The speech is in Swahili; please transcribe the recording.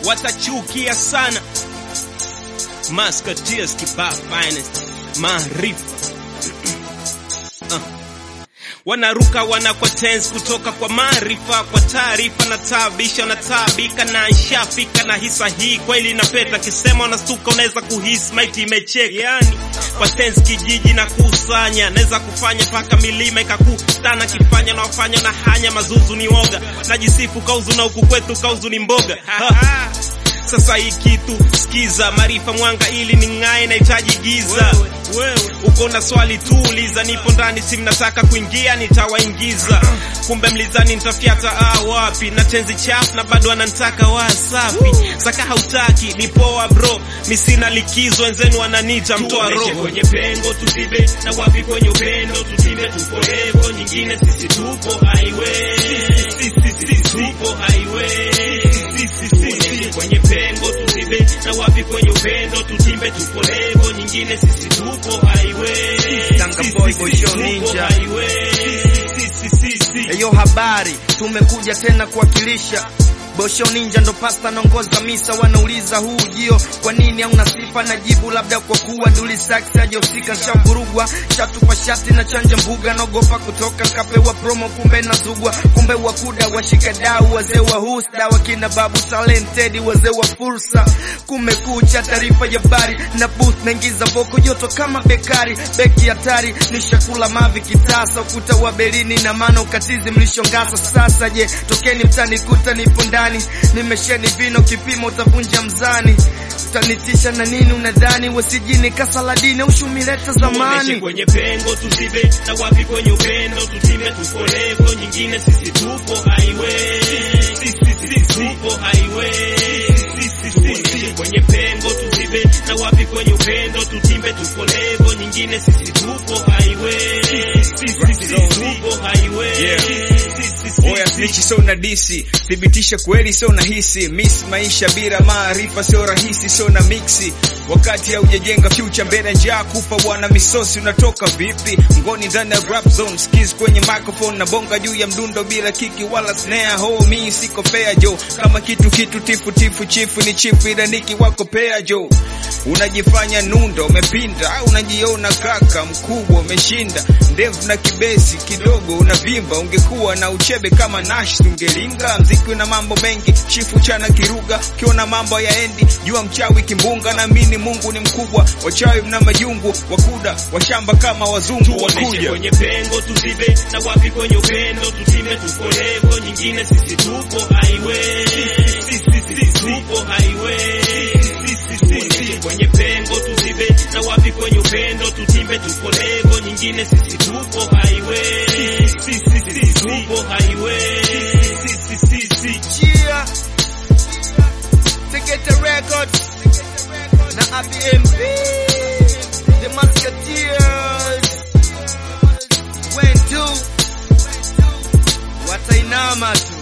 watachukia sana. Musketeers kibao finest maarifa uh. Wanaruka wanakwa tense kutoka kwa maarifa kwa taarifa na taabisha na taabika na nshafika na hisa hii kweli na peta kisema unastuka unaweza kuhisi maiti imecheka yani kwa tense kijiji na kusanya naweza kufanya paka milima ikakutana kifanya na wafanya na hanya mazuzu ni woga najisifu kauzu na huku kwetu kauzu ni mboga ha. Sasa hii kitu sikiza, maarifa mwanga ili ning'ae, nahitaji giza. Uko na swali tu uliza, nipo ndani, si mnataka kuingia, nitawaingiza. Kumbe mlizani nitafyata ah, wapi na tenzi chafu na bado ananitaka wasafi. Saka hautaki ni poa bro, mi sina likizo, wenzenu wananiita mtoa roho. kwenye pengo tuzibe na wapi kwenye upendo tuzibe tupo levo nyingine sisi tupo highway sisi tupo highway sisi kwenye pengo tuzibe na wapi kwenye upendo tutimbe tupo levo nyingine sisi tupo highway Tanga boy, boy, show tupo ninja. highway sisi sisi Eyo habari, tumekuja tena kuwakilisha Bosho Ninja ndo pasta naongoza misa, wanauliza huu ujio kwa nini hauna sifa? Na jibu labda kwa kuwa Duli Sax hajahusika, nshavurugwa shatupa shati na chanja mbuga, naogopa kutoka kapewa promo, kumbe nazugwa, kumbe wakuda washika dau, wazee wa husda wakina babu talented, wazee wa fursa. Kumekucha, taarifa ya habari na booth, naingiza voko joto kama bekari, beki hatari, nishakula mavi kitasa, ukuta wa Berlini na maana ukatizi mlishongasa. Sasa je, tokeni mtani kuta nipo ndani, nimesheni vino kipimo utavunja mzani, utanitisha na nini unadhani? Wasijini kasaladini ushumileta Tuoneshe zamani kwenye pengo tuzibe na wapi kwenye upendo tutime tupo levo nyingine sisi tupo highway sisi sisi tupo highway sisi sisi kwenye pengo tuzibe na wapi kwenye upendo tutimbe tupo levo nyingine sisi tupo highway sisi sisi tupo highway sisi Oya snitchi sio na disi, thibitisha kweli sio na hisi. Miss maisha bila maarifa sio rahisi, sio na mixi. Wakati haujajenga future mbele njaa kufa bwana misosi unatoka vipi? Ngoni ndani ya rap zone, skills kwenye microphone na bonga juu ya mdundo bila kiki wala snare. Ho mi siko fair jo, kama kitu kitu tifu tifu chifu ni chifu ila niki wako pair jo. Unajifanya nunda umepinda, au unajiona kaka mkubwa umeshinda, ndevu na kibesi kidogo unavimba. Ungekuwa na uchebe kama Nash ungelinga. Mziki una mambo mengi, chifu chana kiruga, ukiona mambo yaendi jua mchawi kimbunga. Na mini Mungu ni mkubwa, wachawi mna majungu, wakuda washamba kama wazungu Tuoneshe wakuja kwenye pengo tuzibe na wapi kwenye upendo tutime tupo levo nyingine sisi tupo highway sisi sisi tupo highway sisi sisi kwenye pengo tuzibe na wapi kwenye upendo tutimbe tupo levo nyingine sisi tupo highway sisi sisi tupo highway sisi sisi Chia Tegeta Records na ABMP The Musketeers When do Watainama tu